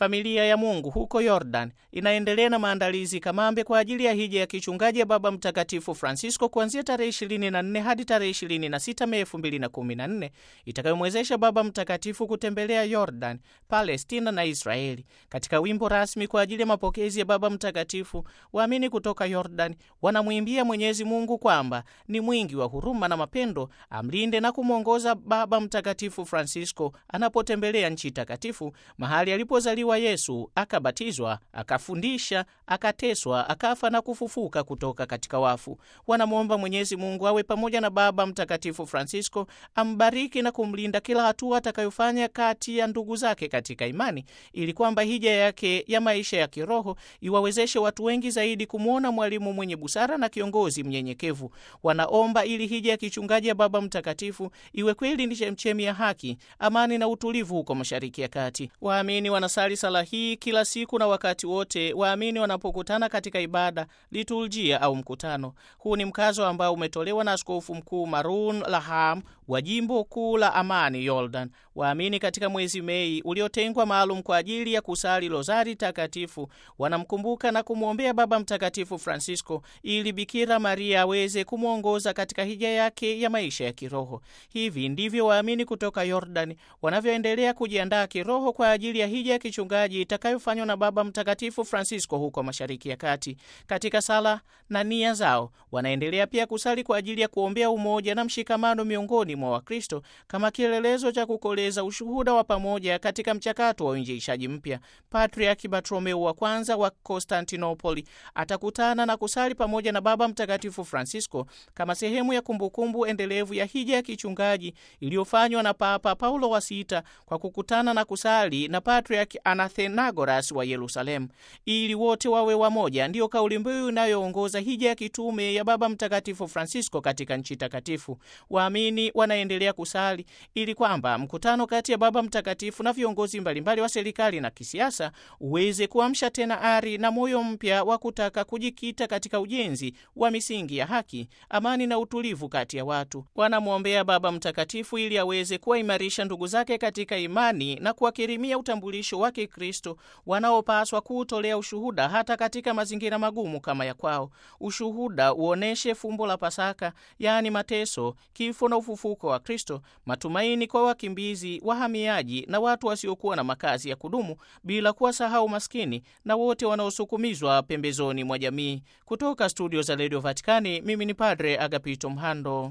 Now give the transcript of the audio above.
Familia ya Mungu huko Yordan inaendelea na maandalizi kamambe kwa ajili ya hija ya kichungaji ya Baba Mtakatifu Francisco kuanzia tarehe 24 hadi tarehe 26 Mei 2014 itakayomwezesha Baba Mtakatifu kutembelea Yordan, Palestina na Israeli. Katika wimbo rasmi kwa ajili ya mapokezi ya Baba Mtakatifu, waamini kutoka Yordan wanamwimbia Mwenyezi Mungu kwamba ni mwingi wa huruma na mapendo, amlinde na kumwongoza Baba Mtakatifu Francisco anapotembelea nchi takatifu, mahali alipozaliwa Yesu, akabatizwa, akafundisha, akateswa, akafa na kufufuka kutoka katika wafu. Wanamwomba Mwenyezi Mungu awe pamoja na Baba Mtakatifu Francisco, ambariki na kumlinda kila hatua atakayofanya kati ya ndugu zake katika imani, ili kwamba hija yake ya maisha ya kiroho iwawezeshe watu wengi zaidi kumwona mwalimu mwenye busara na kiongozi mnyenyekevu. Wanaomba ili hija ya kichungaji ya Baba Mtakatifu iwe kweli ni chemchemi ya haki, amani na utulivu huko Mashariki ya Kati. Waamini wanasali sala hii kila siku na wakati wote waamini wanapokutana katika ibada, liturujia au mkutano. Huu ni mkazo ambao umetolewa na Askofu Mkuu Maroun Laham wa jimbo kuu la Amani, Yordan. Waamini katika mwezi Mei uliotengwa maalum kwa ajili ya kusali rozari takatifu wanamkumbuka na kumwombea Baba Mtakatifu Francisco ili Bikira Maria aweze kumwongoza katika hija yake ya maisha ya kiroho. Hivi ndivyo waamini kutoka Yordan wanavyoendelea kujiandaa kiroho kwa ajili ya hija ya kichungaji itakayofanywa na Baba Mtakatifu Francisco huko Mashariki ya Kati. Katika sala na nia zao wanaendelea pia kusali kwa ajili ya kuombea umoja na mshikamano miongoni mwa Wakristo kama kielelezo cha kukoleza ushuhuda wa pamoja katika mchakato wa uinjilishaji mpya. Patriaki Bartolomeo wa kwanza wa Konstantinopoli atakutana na kusali pamoja na Baba Mtakatifu Francisco kama sehemu ya kumbukumbu endelevu ya hija ya kichungaji iliyofanywa na Papa Paulo wa Sita kwa kukutana na kusali na Patriaki Anathenagoras wa Yerusalemu ili wote wawe wamoja. Ndiyo kauli mbiu inayoongoza hija ya kitume ya Baba Mtakatifu Francisco katika nchi takatifu. Waamini wanaendelea kusali ili kwamba mkutano kati ya Baba Mtakatifu na viongozi mbalimbali wa serikali na kisiasa uweze kuamsha tena ari na moyo mpya wa kutaka kujikita katika ujenzi wa misingi ya haki, amani na utulivu kati ya watu. Wanamwombea Baba Mtakatifu ili aweze kuwaimarisha ndugu zake katika imani na kuwakirimia utambulisho wa Kikristo wanaopaswa kuutolea ushuhuda hata katika mazingira magumu kama ya kwao. Ushuhuda uoneshe fumbo la Pasaka, yaani mateso, kifo na ufufuko wa Kristo, matumaini kwa wakimbizi, wahamiaji na watu wasiokuwa na makazi ya kudumu, bila kuwasahau maskini na wote wanaosukumizwa pembezoni mwa jamii. Kutoka studio za redio Vatikani, mimi ni Padre Agapito Mhando.